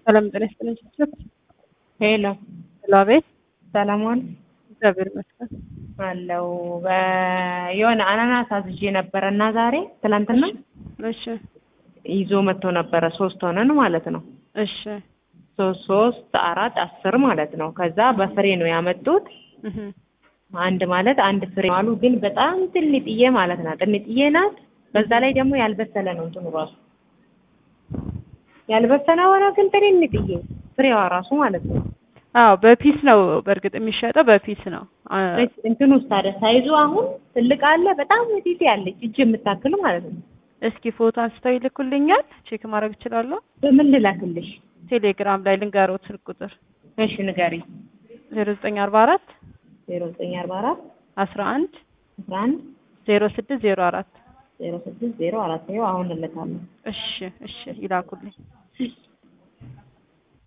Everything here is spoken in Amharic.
ሰላም ጤና ይስጥልኝ። ችችት ሄሎ ሄሎ፣ አቤት። ሰለሞን እግዚአብሔር ይመስገን። አለው የሆነ አናናስ አዝዤ ነበረ እና ዛሬ ትላንትና እሺ ይዞ መጥቶ ነበረ። ሶስት ሆነን ማለት ነው። እሺ ሶስት ሶስት አራት አስር ማለት ነው። ከዛ በፍሬ ነው ያመጡት። እህ አንድ ማለት አንድ ፍሬ አሉ፣ ግን በጣም ትንጥዬ ማለት ናት። ትንጥዬ ናት። በዛ ላይ ደግሞ ያልበሰለ ነው እንትኑ ራሱ ያልበሰለ ሆነ፣ ግን ትንጥዬ ፍሬዋ ራሱ ማለት ነው። አዎ በፒስ ነው በእርግጥ የሚሸጠው በፒስ ነው። አ- እንትኑ ውስጥ ታዲያ ሳይዙ አሁን ትልቅ አለ፣ በጣም ቲቲ አለች እጅ የምታክል ማለት ነው። እስኪ ፎቶ አንስተው ይልኩልኛል፣ ቼክ ማድረግ እችላለሁ። በምን ልላክልሽ? ቴሌግራም ላይ ልንገሮት ስልክ ቁጥር እሺ ንገሪ። ዜሮ ዘጠኝ አርባ አራት ዜሮ ዘጠኝ አርባ አራት አስራ አንድ አስራ አንድ ዜሮ ስድስት ዜሮ አራት ዜሮ ስድስት ዜሮ አራት ይኸው አሁን እልካለሁ። እሺ እሺ ይላኩልኝ።